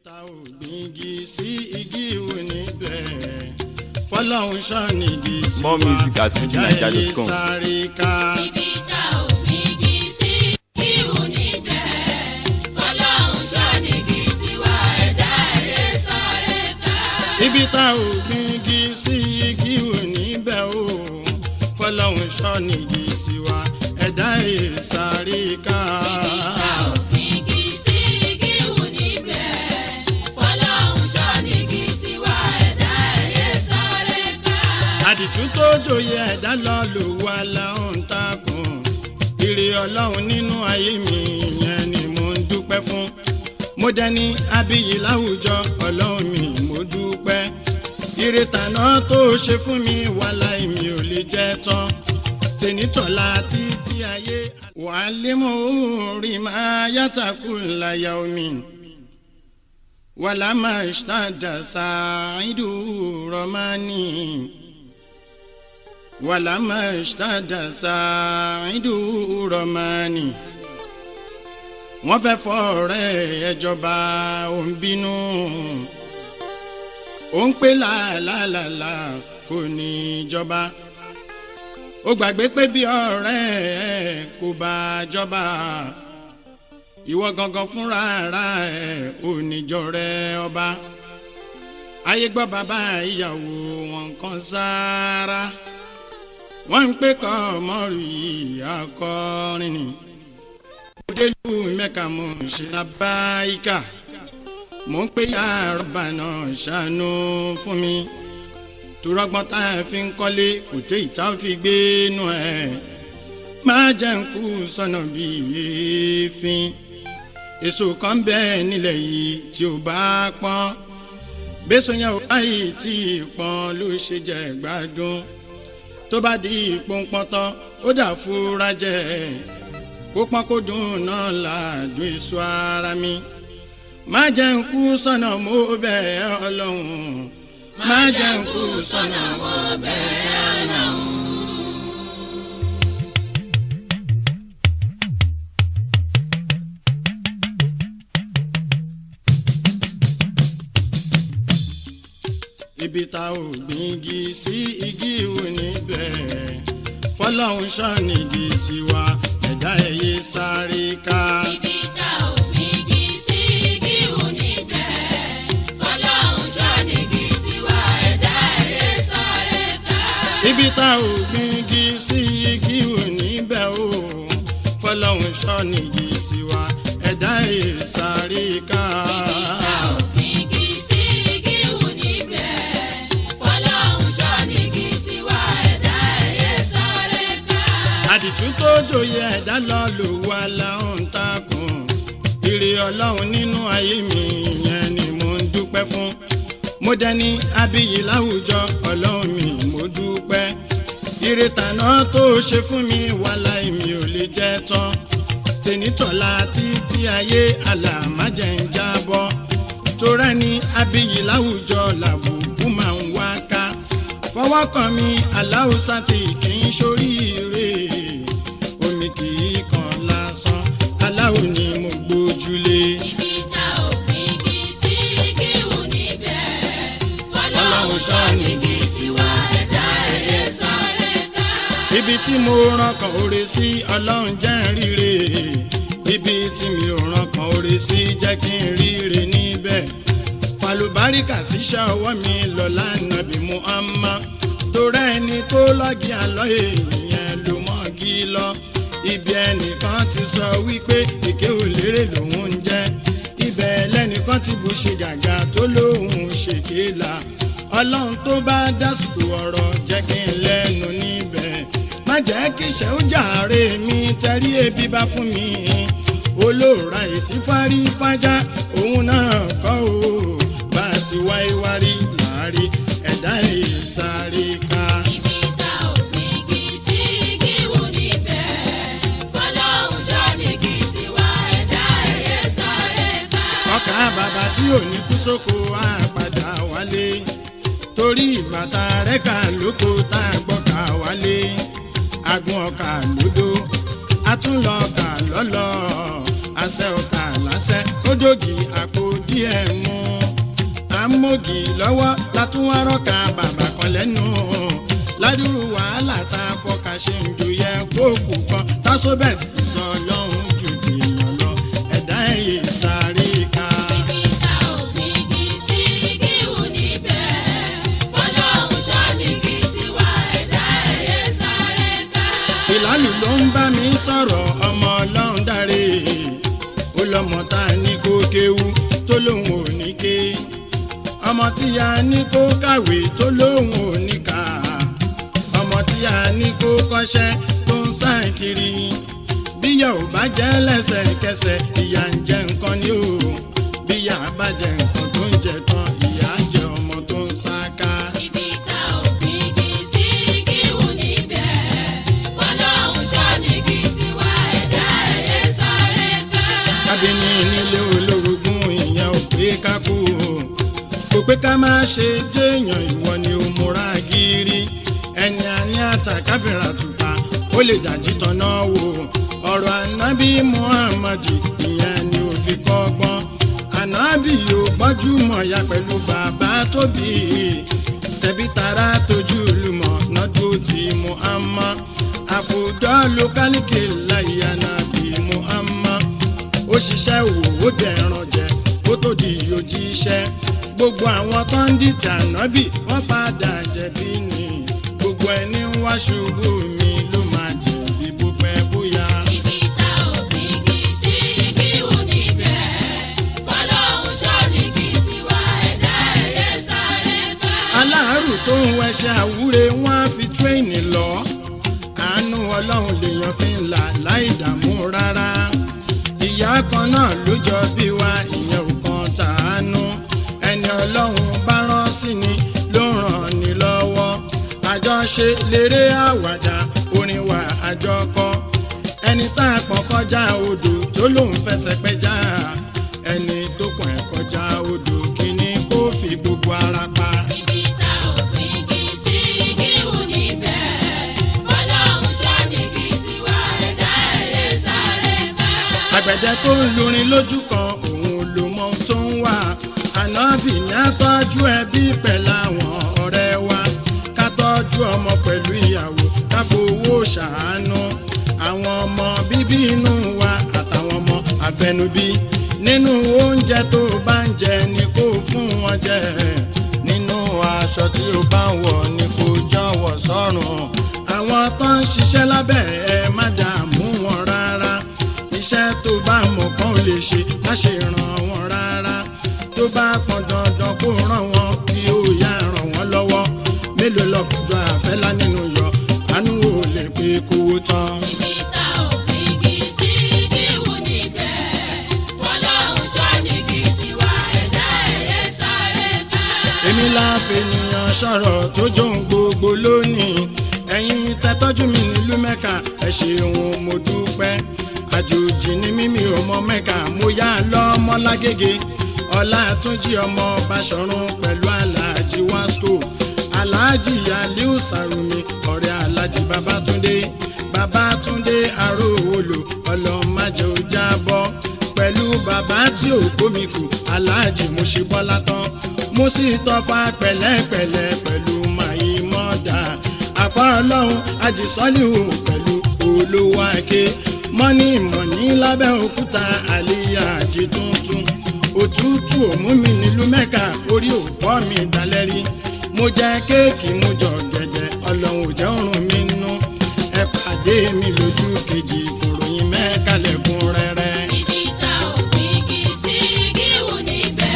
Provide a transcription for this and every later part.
ta ò gbígi sí igi ìwò níbẹ̀ fọlọ́run ṣọ́nìgì tí More music at fujininja.com. ẹ̀yẹ sáré ká. ibi tá ò gbígi sí ihò níbẹ̀ fọlọ́run ṣọ́nìgì tiwa ẹ̀dá ẹ̀yẹ sáré ká. ibi tá ò gbígi sí igi ìwò níbẹ̀ o fọlọ́run ṣọ́nìgì tiwa ẹ̀dá ẹ̀yẹ sáré ká. ibi tá ò gbígi sí ihò níbẹ̀ fọlọ́run ṣọ́nìgì tiwa ẹ̀dá ẹ̀yẹ sáré ká. àdìtú tó jòyè ẹ̀dá lọ lò wá láwọn takùn ire ọlọ́run nínú ayé mi ìyẹn ni mo ń dúpẹ́ fún mo dẹni abiyì láwùjọ ọlọ́run mi mo dúpẹ́ ire tàná tó ṣe fún mi wàhálà mi ò lè jẹ́ tán tẹnitọ́lá títí ayé wàá lé mọ́ orí máa yàtàkù láyà omi wàlámà ṣáàjà ṣáàìdù rọ́mánì. ولما اشتد سعيد رماني wọ́n fẹ́ fọ́ọ̀rẹ́ ẹjọba ò ń bínú ó ń pè láàlàlà kò ní í jọba ó gbàgbé pé bí ọ̀rẹ́ ẹ kò bá jọba ìwọ gangan fúnra ara ẹ ò ní jọrẹ ọba ayé gbọ́ bàbá ìyàwó wọn kan sáárá wọ́n ń pè kọ́ mọ́rù yìí akọrin ni. òdelu mẹ́ka mo ń ṣe lábáyíká mo ń pè ya rọ́bà náà ṣàánú fún mi. turọ́gbọ́n tá a fi ń kọ́lé kò tẹ́ ìta ó fi gbé nù ẹ̀. má jẹ́ ń kú sọ́nà bíi èéfín. èso kan bẹ́ẹ̀ nílẹ̀ yìí tí ó bá pọ́n. bẹ́sọ̀ yẹn ò báyìí tí ì pọ́n ló ṣe jẹ́ gbádùn tó bá di ìpọ́npọ́n tán ó dà fúra jẹ kó pọ́n kó dùn náà làádùn èso ara mi má jẹ́ ń kú sọ́nà mo bẹ̀ ẹ́ ọlọ́run má jẹ́ ń kú sọ́nà mo bẹ̀ ẹ́ ọlọ́run. ibi tá ò gbígi sí igi ìwò níbẹ̀ fọlọ́run ṣọ́nìgì tiwa ẹ̀dá ẹ̀yẹ sáré ká. ibi tá ò gbígi sí ihò níbẹ̀ fọlọ́run ṣọ́nìgì tiwa ẹ̀dá ẹ̀yẹ sáré ká. ibi tá ò gbígi sí igi ìwò níbẹ̀ o fọlọ́run ṣọ́nìgì tiwa ẹ̀dá ẹ̀yẹ sáré ká. ibi tá ò gbígi sí ihò níbẹ̀ fọlọ́run ṣọ́nìgì tiwa ẹ̀dá ẹ̀yẹ sáré ká. àdìtú tó jòyè ẹ̀dá lọ lò wá láwọn takùn ire ọlọ́run nínú ayé mi ìyẹn ni mo ń dúpẹ́ fún mo dẹni abiyì láwùjọ ọlọ́run mi mo dúpẹ́ ire tàná tó ṣe fún mi wàhálà mi ò lè jẹ́ tán tẹnitọ́lá títí ayé àlàmájẹ̀ ń jábọ́ torẹ́ni abiyì láwùjọ làbùkù máa ń wá ká fọwọ́ kan mi aláùsá tí kì í ṣoríire omi kì í kan lásán aláwo ni mo gbójúlé. ibi tá ò gbígi sí ihò níbẹ̀ fọlọ́run ṣọ́nìgì tiwa ẹ̀dá ẹ̀yẹ sáré ká. ibi tí mo ràn kàn oore sí ọlọ́run jẹ́ ń ríre ibi tí mi ò ràn kàn oore sí jẹ́ kí n ríre níbẹ̀ falùbáríkà síṣẹ́ ọwọ́ mi lọ́la nàbí muhammad torẹ́ ẹni tó lọ́gì àlọ́ èèyàn ló mọ́gì lọ ibi ẹnìkan ti sọ wípé èké ò lérè lòun ń jẹ́ ibẹ̀ lẹ́nìkan ti bù ṣe gàgà tó lóun ṣèké la ọlọ́run tó bá dásìkò ọ̀rọ̀ jẹ́ kí n lẹ́nu níbẹ̀ má jẹ́ kí ìṣẹ́ ó jàre mi tẹ́rí ebi bá fún mi olóòrà ètí fárí fájá òun náà kọ́ o bá a ti wáyé wárí láàrí ẹ̀dá ìsáré ká. ibi tá ò gbígi sí ihò níbẹ̀ fọlọ́run ṣọ́nìgì tiwa ẹ̀dá ẹ̀yẹ sáré ká. ọkà bàbá tí ò ní kú sóko á padà wálé torí ìbàtà rẹ̀ kà lóko tá a gbọ́ kà wálé agun ọkà lódò atúnlọ ọkà lọ́lọ́ àṣẹ ọkà láṣẹ ó dògì àpò díẹ̀ mú ń mọ́gì lọ́wọ́ látúwárọ́ka bàbá kan lẹ́nu ládùúrú wàhálà tá a fọkà ṣe ń ju yẹ kóòkù kan tásóbẹ̀sì sọ lọ́hùn ju tìyàn lọ ẹ̀dá ẹ̀yẹ sáré ká. Ibi tá ò gbígi sí igi wù níbẹ̀. Fọlọ́run ṣọ́ nígi tiwa ẹ̀dá ẹ̀yẹ sáré ká. ìlàlù ló ń bá mi sọ̀rọ̀ ọmọ ọlọ́run dáre ó lọ́mọ tá a ní kó kéwú tó lóun ò ní ké ọmọ tí a ní kó kàwé tó lóun ò ní kà ọmọ tí a ní kó kọ́ṣẹ́ tó ń sàn kiri bíyà ò bá jẹ́ lẹ́sẹ̀kẹsẹ̀ ìyà ń jẹ nǹkan ni o bíyà bá jẹ nǹkan tó ń jẹ tán ìyà ń jẹ ọmọ tó ń sá ká. Ibi tá ò gbígi sí igi wù níbẹ̀. Fọlọ́run ṣọ́ nígi tiwa ẹ̀dá ẹ̀yẹ sáré ká. kábíní nílé olórogún ìyẹn ò pé ká kú o kò pé ká má ṣe jéèyàn ìwọ ni ó múra gírí ẹni àní àtàkáfìrà tùpá ó lè dàjí tọ́nà wò ọ̀rọ̀ ànábì muhammadi ìyẹn ni ò fi kọ́gbọ́n ànábì yóò gbọ́jú mọ̀ ya pẹ̀lú bàbá tóbi tẹ̀bí tara tójú lùmọ̀ nọ́dún tí muhammad àfùdọ́ lókàlìkì láyé ànábì muhammad ó ṣiṣẹ́ wò ó dẹ̀ràn jẹ ó tó di òjíṣẹ́ gbogbo àwọn tó ń dìtẹ̀ ànábì wọ́n padà jẹ̀bi ni gbogbo ẹni ń wá ṣubú mi ló máa jẹ̀bi bó pẹ́ bóyá. Ibi tá ò gbígi sí igi wù níbẹ̀. Fọlọ́run ṣọ́ nígi tiwa ẹ̀dá ẹ̀yẹ sáré ká. aláàrù tó ń wẹṣẹ àwúre wọn á fi tírẹ́ẹ̀nì lọ àánú ọlọ́run lèèyàn fi ń là láì dààmú rárá ìyá kan náà ló jọ bí wa ìyẹn ò kan tàánú ẹni ọlọ́run bá rán sí ni ló ràn ní lọ́wọ́ àjọṣe léré àwàdà orin wa àjọkọ ẹni tá a pọ̀ kọjá odò tó lòun fẹsẹ̀ pẹja ẹni tó pọ̀ ẹ̀ kọjá odò kíní kó fi gbogbo ara pa. Ibi tá ò gbígi sí igi wù níbẹ̀. Fọlọ́run ṣọ́ nígi tiwa ẹ̀dá ẹ̀yẹ sáré ká. àgbẹ̀dẹ tó ń lurin lójú kan òun ló mọ ohun tó ń wà ànábì ní àtọ́jú ẹbí pẹ̀lú àwọn ọ̀rẹ́ wa ká tọ́jú ọmọ pẹ̀lú ìyàwó ká fowó ṣàánú àwọn ọmọ bíbí inú wa àtàwọn ọmọ àfẹnubí nínú oúnjẹ tó bá ń jẹ ni kó fún wọn jẹ nínú aṣọ tí ó bá ń wọ̀ ni kó jọ̀wọ́ sọ́rùn àwọn tó ń ṣiṣẹ́ lábẹ́ ẹ má dààmú wọn rárá iṣẹ́ tó bá mọ̀ kán lè ṣe má ṣe ràn wọ́n rárá tó bá pọn dandan kó ràn wọ́n kí ó yá ràn wọ́n lọ́wọ́ mélòó lọ́kùnjọ àfẹ́lá nínú yọ àánú ò lè pé kówó tán. Ibi tá ò gbígi sí igi wù níbẹ̀. Fọlọ́run ṣọ́ nígi tiwa ẹ̀dá ẹ̀yẹ sáré ká. èmi láfẹ̀yàn sọ̀rọ̀ tó jóun gbogbo lónìí ẹ̀yin tẹ́tọ́jú mi nílùú mẹ́ka ẹ ṣeun mo dúpẹ́ àjòjì ni mímí ọmọ mẹ́ka mo yá lọ́mọ lágége ọlátúnjì ọmọ báṣọ̀run pẹ̀lú aláàjì wasco aláàjì aliu sàrùmí ọ̀rẹ́ aláàjì babátúndé babátúndé aróòwòlò ọlọ́màjẹ́ ò jábọ́ pẹ̀lú bàbá tí ò gbómi kù aláàjì mo ṣe bọ́lá tán mo sì tọ́fà pẹ̀lẹ́pẹ̀lẹ́ pẹ̀lú màyí mọ́dà àfa ọlọ́run àjìsọ́líhù pẹ̀lú olówó ake mọ́ní mọ̀ní lábẹ́ òkúta àlíyá àjì tuntun òtútù òmú mi nílùú mẹ́ka orí òfọ́ mi dalẹ́rí mo jẹ kéèkì mo jọ gẹ̀dẹ̀ ọlọ́run ò jẹ́ òrùn mi nú ẹ pàdé mi lójú kejì fòròyìn mẹ́ka lẹ́kùn rẹ́rẹ́. Ibi tá ò gbígi sí igi wù níbẹ̀.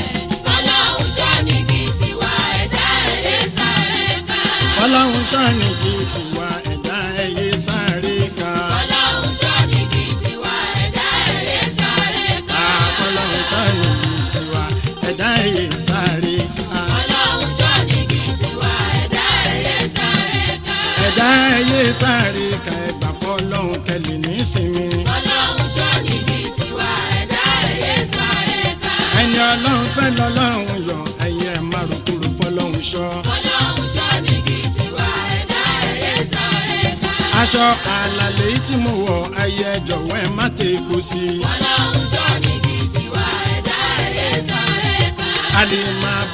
Fọlọ́run ṣọ́ nígi tiwa ẹ̀dá ẹ̀yẹ sáré ká. ọlọ́run ṣàní kí tiwa ẹ̀dá ẹ̀yẹ sáré ká. Fọlọ́run ṣọ́ nígi tiwa ẹ̀dá ẹ̀yẹ sáré ká. ọlọ́run ṣàní kí tiwa ẹ̀dá ẹ̀yẹ sáré ká. Fọlọ́run ṣọ́ nígi tiwa ẹ̀dá ẹ̀yẹ sáré ká. ẹ̀dá ẹ̀yẹ sáré ká ẹgbà fọlọ́run kẹlẹ̀ nísìnyí. Fọlọ́run ṣọ́ nígi tiwa ẹ̀dá ẹ̀yẹ sáré ká. ẹni ọlọ́run fẹ́ lọ́lọ́run yọ ẹ̀yẹ márùkúrú fọlọ́run ṣọ́. Fọlọ́run ṣọ́ nígi tiwa ẹ̀dá ẹ̀yẹ sáré ká. aṣọ àlàlẹ́ yìí tí mo wọ̀ ẹ̀yẹ jọ̀wọ́ ẹ má tẹ̀ kó sí i. Fọlọ́run ṣọ́ nígi tiwa ẹ̀dá ẹ̀yẹ sáré ká. a lè máa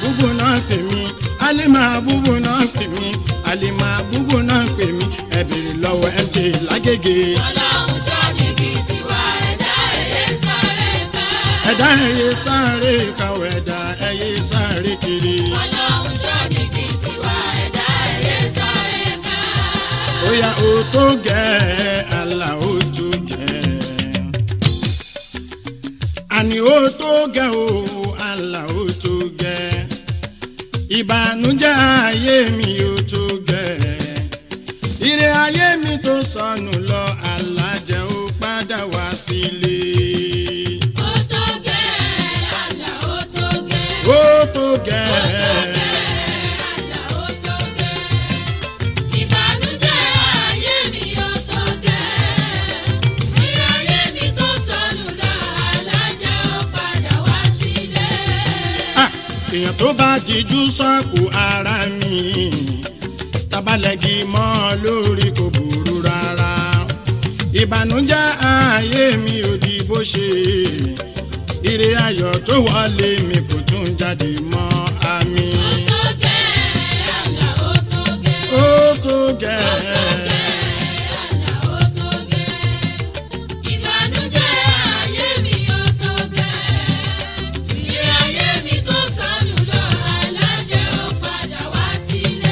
ní máa búbú náà pè mí àlè máa búbú náà pè mí ẹ bèrè lọ́wọ́ mj lágége. ọlọ́run ṣọ́nìkì tiwa ẹ̀dá ẹ̀yẹ sáré ká. ẹ̀dá ẹ̀yẹ sáré kàwé ẹ̀dá ẹ̀yẹ sáré kiri. ọlọ́run ṣọ́nìkì tiwa ẹ̀dá ẹ̀yẹ sáré ká. Oya o tó gẹ́ àlà o tó gẹ́. Àní o tó gẹ́ o àlà o tó gẹ́. Ìbànújẹ́ ayé mi o tó gẹ́. Ire ayé mi tó sọnù lọ alájẹ ó padà wá sílé. ó tó gẹ́ àlà ó tó gẹ́. Ó tó gẹ́. àlà ó tó gẹ́. ìbànújẹ́ ayé mi ó tó gẹ́. ilé ayé mi tó sọnù lọ alájà ó padà wá sílé. Ah, èèyàn tó bá dijú sọ́ọ̀kù ara mi tabalẹ̀gì mọ́ lórí kò burú rárá ìbànújẹ́ ayé mi ò di bó ṣe ire ayọ̀ tó wọlé mi kò tún jáde mọ́ àmì ó tó gẹ́ àlà ó tó gẹ́. ó tó gẹ́ àlà ó tó gẹ́. ìbànújẹ́ ayé mi ó tó gẹ́. ilé ayé mi tó sọnù lọ alájẹ ó padà wá sílé.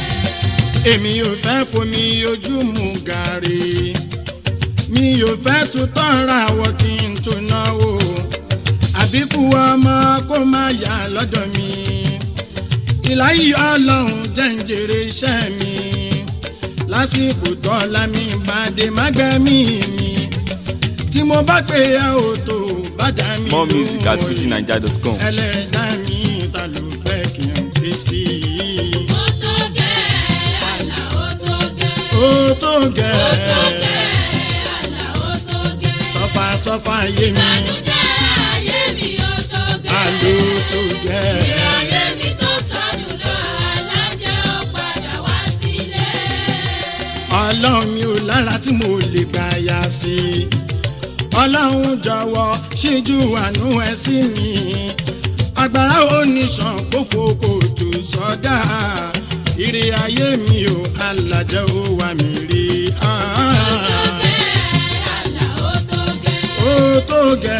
èmi ò fẹ́ fomi ojú mu gàrí mi ò fẹ́ tutọ́ ra wọ kí n tó náwó àbíkú ọmọ kó má yà lọ́dọ̀ mi ìláyé ọlọ́run jẹ́ ń jèrè iṣẹ́ mi lásìkò tọ́lá mi bá dé mágbẹ́mí mi tí mo bá pè é ò tó bá dá mi More music at lóhùn fujininja.com. ẹlẹ́dàá mi ta ló fẹ́ kí n ké sí i ó tó gẹ́ àlà ó tó gẹ́. ó tó gẹ́ àlà ó tó gẹ́. sọ́fà sọ́fà yé mi ìbànújẹ́ ayé mi ó tó gẹ́. àló tó gẹ́ ilé ayé mi tó sọnù lọ alájẹ ó padà wá sílé. ọlọ́run mi ò lára tí mo lè gbà yà sí i ọlọ́run jọ̀wọ́ ṣíjú àánú ẹ sí mi agbára oníṣàn kó fòkò tó sọ́dà ire ayé mi ò alàjẹ́ ó wà mí rí àlà ó tó gẹ́. ó tó gẹ́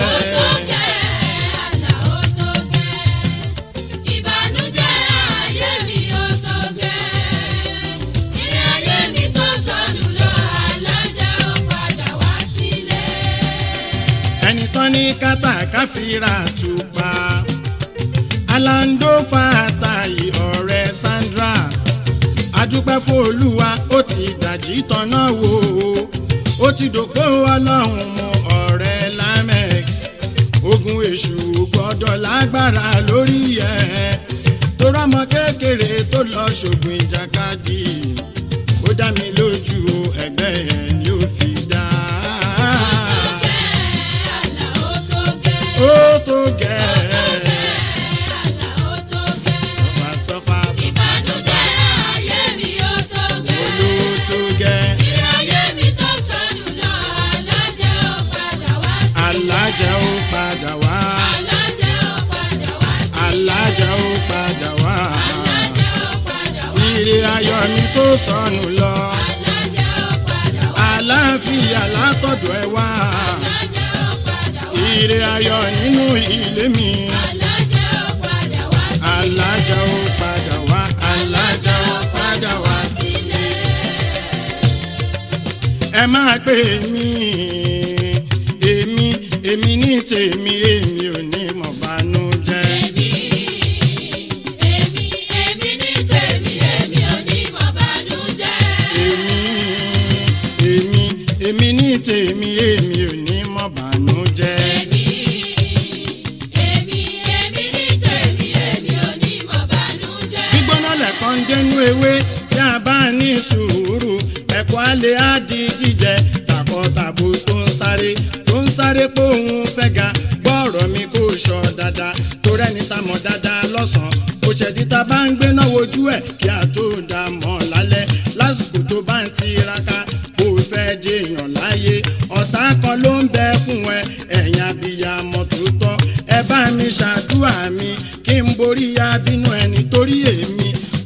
ìbànújẹ́ ayé mi ó tó gẹ́. ilé ayé mi tó sọnù lọ alájẹ ó padà wá sílé. ẹni tán ní kátàkáfíra tùpá alando fàtàyè ọ̀rẹ́ Sandra adúpẹ́ fún olúwa ó ti dàjí tọ́nà wò ó ó ti dòpó ọlọ́run mu ọ̀rẹ́ lamex ogun èṣù gbọ́dọ̀ lágbára lórí ẹ̀ tó rọ́mọ kékeré tó lọ ṣògùn ìjàkadì ó dá mi lójú ẹgbẹ́ ẹ̀ ni ó fi dá àlà ó tó gẹ́. ó tó gẹ́ àlà ó tó gẹ́. sọ́fà sọ́fà ìbànújẹ́ ayé mi ó tó gẹ́. olú tó gẹ́ ilé ayé mi tó sọnù lọ alájẹ ó padà wá sílé. alájà ó padà wá alájẹ ó padà wá sílé. alájà ó padà wá alájẹ ó padà wá ire ayọ̀ mi tó sọnù lọ alájẹ ó padà wá àlàáfíà látọ̀dọ̀ ẹ wá alájẹ ó padà wá ire ayọ̀ nínú ilé mi alájẹ ó padà wá alájà ó padà wá alájà ó padà wá sílé. ẹ máa pè mí èmi èmi ní tèmi èmi ò ní mọ̀ bánújẹ́. èmi èmi èmi ní tèmi èmi ò ní mọ̀ bànújẹ́. èmi èmi èmi ní tèmi èmi ò ní mọ̀ bánújẹ́. èmi èmi èmi ní tèmi èmi ò ní mọ̀ bànújẹ́. gbígbóná lẹ̀kọ́ ń dénú ewé tí a bá ní sùúrù ẹ̀kọ́ alẹ́ á di jíjẹ tàkọ́tàbó tó ń sáré tó ń sáré pé òun fẹ́ ga gbọ́ọ̀rọ̀ mi kò sọ dáadáa tó rẹ́ni tá mọ̀ dáadáa lọ́sàn-án kò ṣẹ̀dí tá bá ń gbéná wojú ẹ̀ kí a tó dá mọ̀ lálẹ́ lásìkò tó bá ń tiraka kó o fẹ́ jẹyàn láyé ọ̀tá kan ló ń bẹ fún ẹ ẹ̀yìn abiyamọ tó tọ́ ẹ bá mi ṣàdúrà mi kí n borí abínú ẹni torí èmi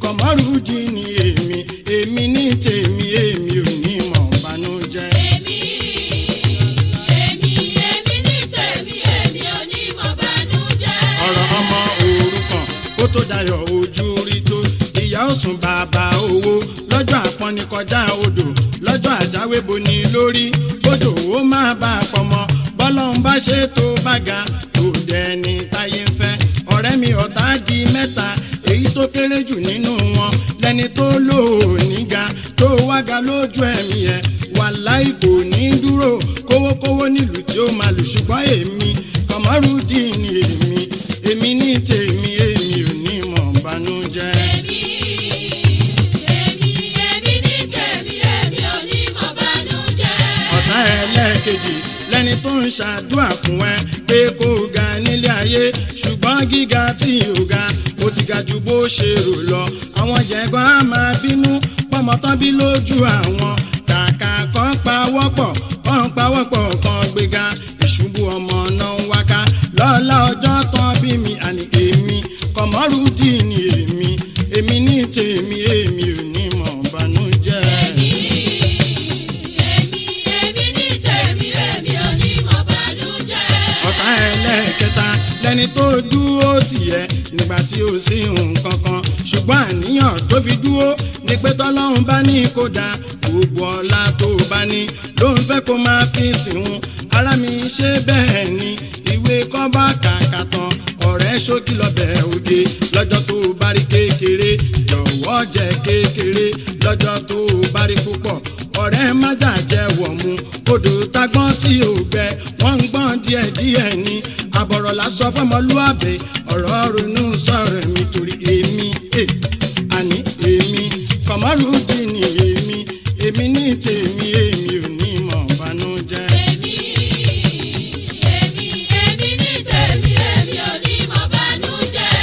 ó tó dayọ̀ ojú rí tó ìyá ó sùn bàbá owó lọ́jọ́ àpọ́nni kọjá odò lọ́jọ́ àjáwé boni lórí odò ó máa bá a pọ̀mọ́ bọ́lọ́hún bá ṣe tó bá ga kò dẹni táyé ń fẹ́ ọ̀rẹ́ mi ọ̀tá di mẹ́ta èyí tó kéré jù nínú wọn lẹni tó lò ó níga tó wága lójú ẹ̀mí ẹ̀ wàláì kò ní dúró kówókówó nílùú tí ó máa lù ṣùgbọ́n èmi kọ̀mọ́rùdín ni èmi èmi ní tèmi èmi ò ní mọ̀ bánújẹ́. èmi èmi èmi ní tèmi èmi ò ní mọ̀ bánújẹ́. ọ̀tá ẹlẹ́ẹ̀kejì lẹ́ni tó ń ṣàdúrà fún ẹ pé kó o ga nílé ayé ṣùgbọ́n gíga tí ò ga ó ti ga ju bó ṣe rò lọ àwọn jẹ̀gbọ́n á máa bínú pọ́mọtán bí lójú àwọn kàkà kan pawọ́pọ̀ kan pawọ́pọ̀ kan gbéga ìṣubú ọmọ náà ń wáká lọ́la ọjọ́ tán bí mi àní èmi kọ̀mọ́rùdì ni èmi èmi ní tèmi èmi ò ní mọ̀ bánújẹ́. èmi èmi èmi ní tèmi èmi ò ní mọ̀ bánújẹ́. ọ̀tá ẹlẹ́ẹ̀kẹta lẹni tó dúró tìyẹ nígbà tí ó sí nǹkan kan ṣùgbọ́n àníyàn tó fi dúró ni pé tọ́lọ́run bá ní kó da gbogbo ọlá tó bá ní ló ń fẹ́ kó máa fi sìnwó ara mi ṣe bẹ́ẹ̀ ni ìwé kọ́bá kàkà tán ọ̀rẹ́ ṣókí lọ́bẹ̀ òde lọ́jọ́ tó bá rí kékeré jọ̀wọ́ jẹ́ kékeré lọ́jọ́ tó bá rí púpọ̀ ọ̀rẹ́ májà jẹ́ wọ̀mú odò tagbọ́n tí ò gbẹ wọ́n ń gbọ́n díẹ̀díẹ̀ ni àbọ̀rọ̀ lásọ fọmọlúàbẹ̀ ọ̀rọ̀ ronú sọ̀rọ̀ mi torí èmi eh, àní èmi kọ̀mọ́rùdì ni èmi èmi ní tèmi èmi ò ní mọ̀ bánújẹ́. èmi èmi èmi ní tèmi èmi ò ní mọ̀ bánújẹ́.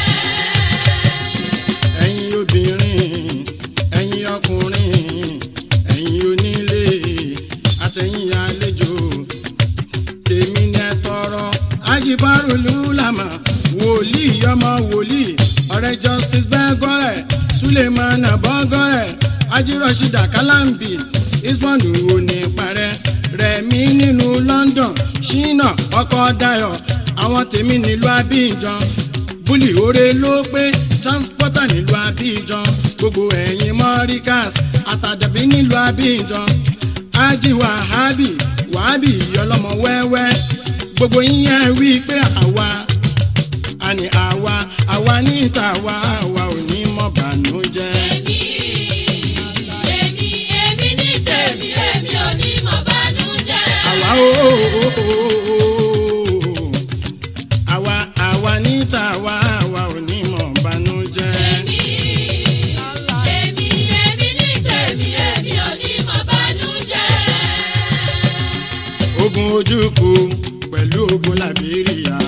ẹ̀yin obìnrin ẹ̀yin ọkùnrin ẹ̀yin onílé àtẹ̀yin àlejò tèmi ní ẹ tọrọ ajibaru lulama wòlíì ọmọ wòlíì ọ̀rẹ́ justice bẹgọrẹ suleiman abọgọrẹ ajírọsídà kalambi ismond òní parẹ rẹmi nínú london ṣínà ọkọ dayo àwọn tèmi nílùú abidjan búlì oore ló pé transporter nílùú abidjan gbogbo ẹ̀yin mọ́ríkàs àtàdàbí nílùú abidjan ájì wàhábì wàhábì ọlọ́mọ wẹ́wẹ́ gbogbo yín yẹn wí pé àwa àní àwa àwa ní tàwa àwa ò ní mọ̀ bànújẹ́. èmi èmi èmi ní tèmi èmi ò ní mọ̀ bánújẹ́. àwa ó àwa àwa ní tàwa àwa ò ní mọ̀ bànújẹ́. èmi èmi èmi ní tèmi èmi ò ní mọ̀ bánújẹ́. ogun ojúkù pẹ̀lú ogun liberia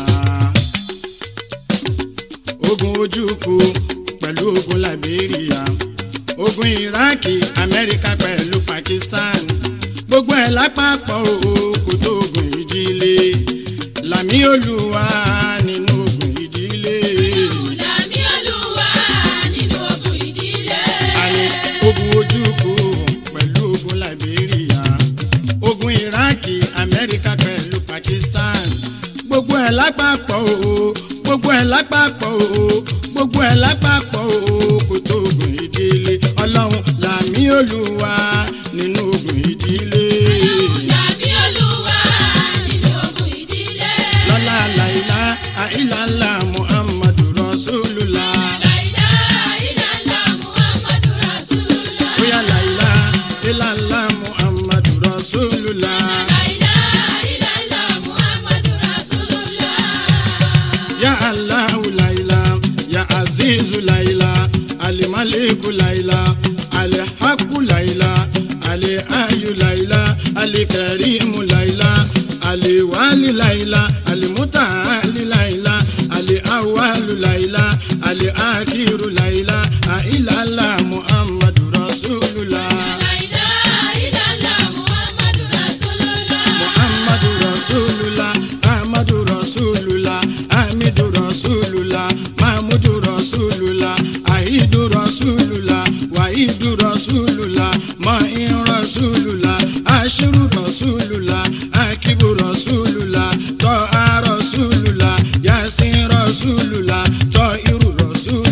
ogun ojúkù pẹ̀lú ogun liberia ogun iraki amẹ́ríkà pẹ̀lú pakistan gbogbo ẹ̀ lápapọ̀ o kò tó ogun ìdílé làmì olúwa nínú ogun ìdílé Làmì Olúwa nínú ogun ìdílé. àní ogun ojúkù pẹ̀lú ogun liberia ogun iraki amẹ́ríkà pẹ̀lú pakistan gbogbo ẹ̀ lápapọ̀ o gbogbo ẹ̀ lápapọ̀ o gbogbo ẹ̀ lápapọ̀ o kò tó ogun ìdílé ọlọ́run làmì olúwa nínú ogun ìdílé Làmì Olúwa nínú ogun ìdílé. lọ́lá làìlá àìlàlá muhammadu rasulullah La ilaha illallah Muhammadu Rasulullah. bóyá làìlá ìlàlá muhammadu rasulullah. La ilaha illallah Muhammadu Rasulullah. Ya Allahu laila, ya Azizu laila, Alimaliku laila, Alihaku laila, Aliayu laila, Alikarimu laila, Aliwali laila, Alimutaali laila, Aliawalu laila, Aliakiru laila, Ailala Muhammadu Rasulullah. La ilaha illallah Muhammadu Rasulullah. Muhammadu Rasulullah, Ahmadu Rasulullah, Hamidu Rasulullah, Mahmudu Rasulullah, Ahidu Rasulullah, Wahidu Rasulullah, Ma'in Rasulullah, Ashiru Rasulullah, Akibu Rasulullah, To'a Rasulullah, Yasin Rasulullah, To'iru Rasulullah.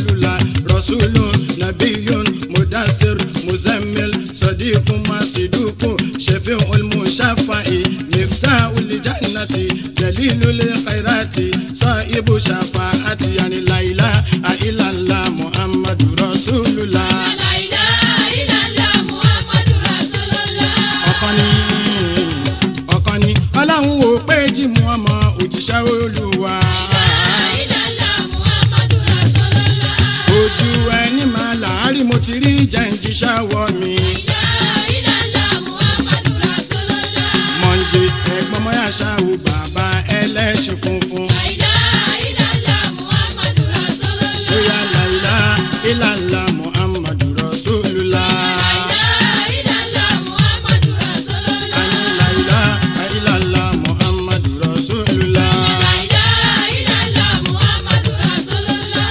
rasulun nabiyun mudasir muzammil sadiqun masidukun shafi'ul mushafa'i miftahul jannati jalilul khairati sahibu shafa'ati yani la ilaha illallah muhammadu rasulullah. La ilaha illallah Muhammadu Rasulullah. ọ̀kan ni ọ̀kan ni ọlọ́run wò pé jí mu ọmọ òjíṣẹ́ olúwa La ilaha illallah Muhammadu Rasulullah. ojú ẹni máa láàárín mo ti rí jẹ́ǹjíṣẹ́ wọ mi La ilaha illallah Muhammadu Rasulullah. mọ̀njẹ ẹ̀gbọ́n mọ́yà ṣáwó bàbá ẹlẹ́ṣin funfun La ilaha illallah Muhammadu Rasulullah. bóyá làìlá ìlàlá muhammadu rasulullah La ilaha illallah Muhammadu Rasulullah. àní làìlá ìlàlá muhammadu rasulullah La ilaha illallah Muhammadu Rasulullah.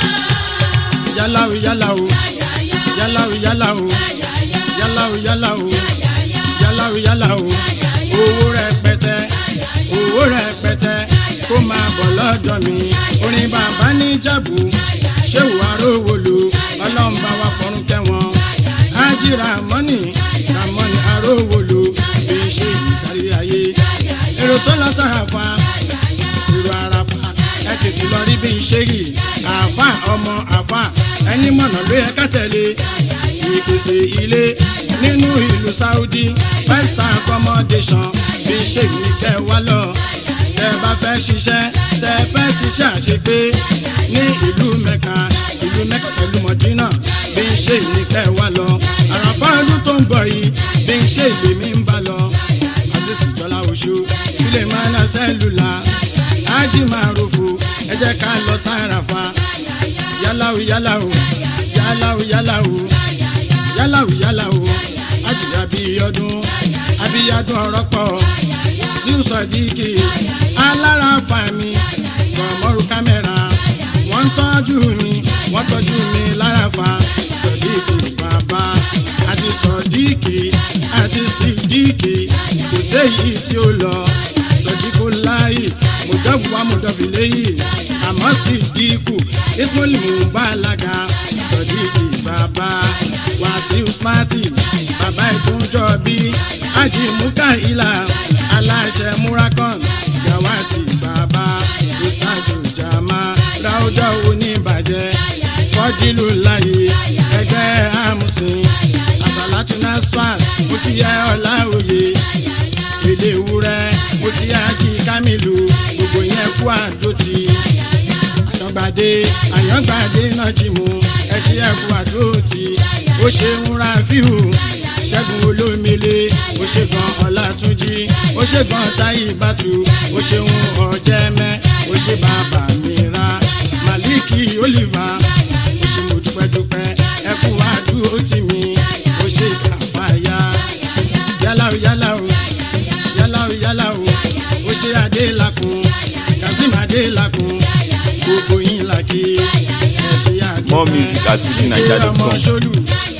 yálàwó yálàwó Ya ya yálàwó yálàwó ya ya yálàwó yálàwó. ya ya. yálàwó yálàwó owó rẹpẹtẹ owó rẹpẹtẹ kó máa bọ̀ lọ́dọ̀ mi orin bàbá níjàbù ṣéwù aróholo ọlọ́mbà wa fọ́rún kẹwọn ájírà mọ́nì ramọ́nì aróholo bí n ṣe ìkárí ayé èrò tó lọ sàràfà èrò àràfà ẹ tètè lọ rí bí n ṣe rí àfà ọmọ àfà ẹni mọ̀nà ló yẹ ká tẹ̀lé ìpèsè ilé nínú ìlú Saudi five star accommodation bí ṣe ní kẹ wá lọ tẹ bá fẹ́ ṣiṣẹ́ tẹ fẹ́ ṣiṣẹ́ àṣepé ní ìlú Mẹ́kà ìlú Mẹ́kà pẹ̀lú Mọ̀dínà bí ṣe ní kẹ wá lọ àràfà ọdún tó ń bọ̀ yìí bí ṣe lèmi ń bá lọ àṣìṣì jọlá oṣù sílẹ̀ máa ná sẹ́lùlà ájì máa rofo ẹ jẹ́ ká lọ sáràfà yálàwó yálàwó yálàwó yálàwó yálàwó yálàwó ájì abíyọdún abíyọdún ọ̀rọ̀ pọ̀ síu sọ̀díkì alára fàmì kọ̀mọ́rù kámẹ́rà wọ́n ń tọ́jú mi wọ́n tọ́jú mi lára fa sọ̀díkì bàbá àti sọ̀díkì àti sídíkì kò séyìí tí ó lọ sọ̀díkù láàyè mọ̀dọ́bù wa mọ̀dọ́bù léyìí àmọ́ sídíkù ismail mubalaga sọ̀díkì bàbá wàsíù smarty bàbá ìdúnjọ́ bí ájì mukaila aláṣẹ murakon gawati bàbá ustaz jama ráúdọ̀ oníbàjẹ́ fọ́dílù láyé ẹgbẹ́ amusin asalatu nasfat mukiya ọláòye èlé ewúrẹ́ mukiya jí kamilu gbogbo yẹn kú àdótì àyàngbàdé àyàngbàdé náà jí mu ẹṣin ẹkú àdótì ó ṣe ń ra fíhù ṣẹ́gun olómìnire ó ṣe gan ọlátúnjí ó ṣe gan táyì bàtú ó ṣeun ọ̀jẹ̀mẹ́ ó ṣe bàbá mi ra màlíkì oliver ó ṣe mo dúpẹ́dúpẹ́ ẹkú àdúró tì mí ó ṣe kàfáyà yálàó yálàó yálàó yálàó ó ṣe adélakùn kazeem adélakùn gbogbo yín làkè ẹ ṣe àdúpẹ́ More music at jíde ọmọ fujininja.com. ṣolù